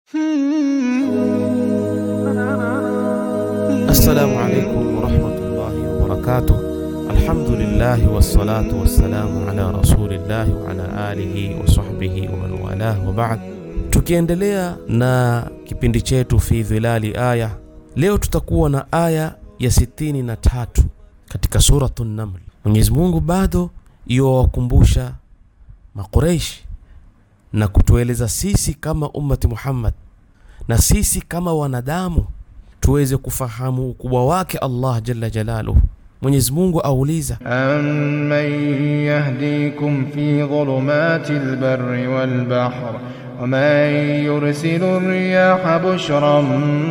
Assalamu alaikum warahmatullahi wabarakatuh. Alhamdulillahi wassalatu wassalamu ala rasulillahi wa ala alihi wa sahbihi wa man walah wa ba'd. Tukiendelea na kipindi chetu fi dhilali aya, leo tutakuwa na aya ya sitini na tatu katika suratu Naml. Mwenyezi Mungu bado yuwakumbusha Makureishi na kutueleza sisi kama ummati Muhammad na sisi kama wanadamu tuweze kufahamu ukubwa wake Allah jalla jalaluhu. Mwenyezi Mungu auliza أَمَّن يَهْدِيكُمْ فِي ظُلُمَاتِ الْبَرِّ وَالْبَحْرِ وَمَن يُرْسِلُ الرِّيَاحَ بُشْرًا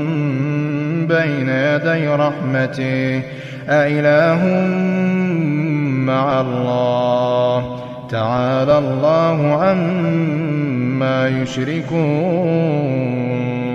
بَيْنَ يَدَيْ رَحْمَتِهِ أَإِلَٰهٌ مَّعَ اللَّهِ تَعَالَى اللَّهُ عَمَّا يُشْرِكُونَ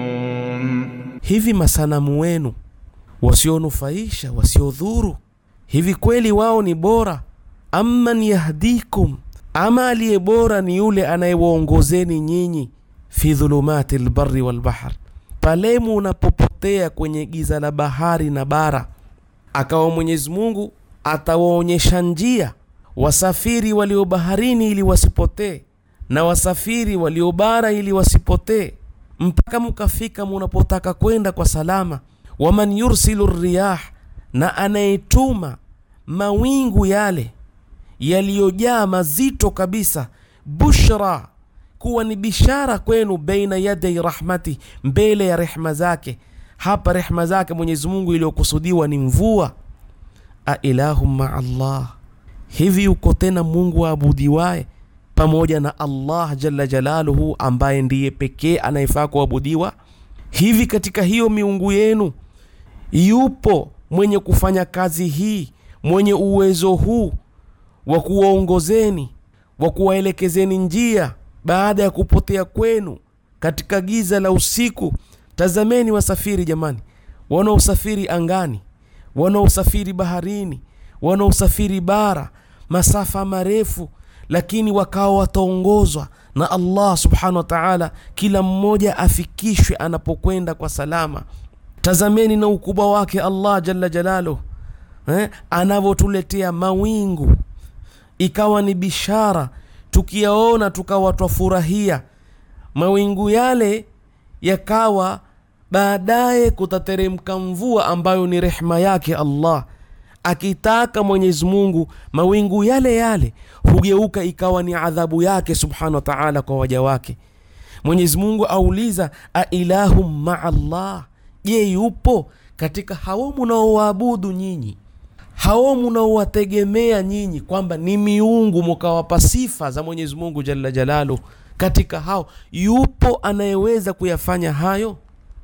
hivi masanamu wenu wasionufaisha wasiodhuru, hivi kweli wao ni bora? Amman yahdikum, ama aliye bora ni yule anayewaongozeni nyinyi fi dhulumati lbari walbahr, pale munapopotea kwenye giza la bahari na bara, akawa Mwenyezi Mungu atawaonyesha njia wasafiri walio baharini ili wasipotee na wasafiri walio bara ili wasipotee mpaka mukafika munapotaka kwenda kwa salama. Waman yursilu riyah, na anayetuma mawingu yale yaliyojaa mazito kabisa, bushra, kuwa ni bishara kwenu, baina yadai rahmati, mbele ya rehma zake. Hapa rehma zake Mwenyezi Mungu iliyokusudiwa ni mvua. Ailahum maa Allah, hivi yuko tena Mungu aabudiwaye pamoja na Allah jalla jalaluhu, ambaye ndiye pekee anayefaa kuabudiwa? Hivi katika hiyo miungu yenu yupo mwenye kufanya kazi hii, mwenye uwezo huu wa kuwaongozeni, wa kuwaelekezeni njia baada ya kupotea kwenu katika giza la usiku? Tazameni wasafiri jamani, wanaosafiri angani, wanaosafiri baharini, wanaosafiri bara, masafa marefu lakini wakawa wataongozwa na Allah subhanahu wa ta'ala, kila mmoja afikishwe anapokwenda kwa salama. Tazameni na ukubwa wake Allah jalla jalaluhu eh, anavyotuletea mawingu ikawa ni bishara, tukiyaona tukawa twafurahia mawingu yale, yakawa baadaye kutateremka mvua ambayo ni rehma yake Allah akitaka Mwenyezi Mungu mawingu yale yale hugeuka ikawa ni adhabu yake subhanahu wa ta'ala kwa waja wake. Mwenyezi Mungu auliza ailahum maa Allah, je, yupo katika hao munaowaabudu nyinyi, hao munaowategemea nyinyi kwamba ni miungu mukawapa sifa za Mwenyezi Mungu jalla jalalu, katika hao yupo anayeweza kuyafanya hayo?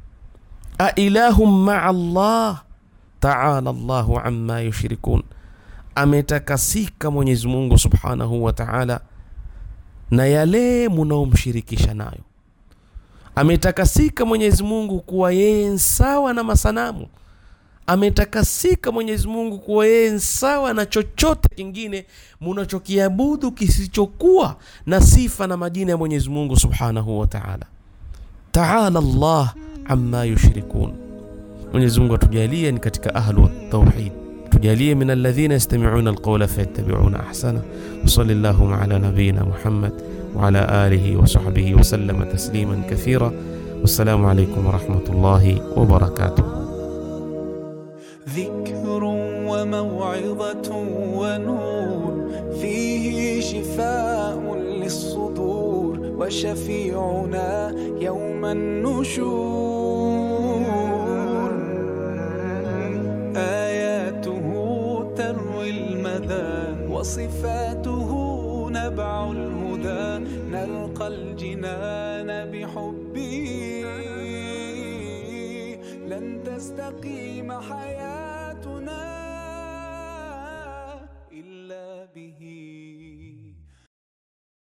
ailahum maa Allah taala Allahu amma yushrikun, ametakasika Mwenyezi Mungu subhanahu wa taala na yale munaomshirikisha nayo. Ametakasika Mwenyezi Mungu kuwa yeye sawa na masanamu. Ametakasika Mwenyezi Mungu kuwa yeye sawa na chochote kingine munachokiabudu kisichokuwa na sifa na majina ya Mwenyezi Mungu subhanahu wa taala. Taala Allah amma yushrikun. Mwenyezi Mungu atujalie ni katika ahlu tauhid, tujalie min alladhina yastami'una alqawla fayattabi'una ahsana. Wa sallallahu ala nabiyyina Muhammad wa ala alihi wa sahbihi wa sallama tasliman kathira. Wassalamu alaykum wa rahmatullahi wa barakatuh. ذكر وموعظة ونور فيه شفاء للصدور وشفيعنا يوم النشور آياته تروي المدى وصفاته نبع الهدى نلقى الجنان بحبه لن تستقيم حياه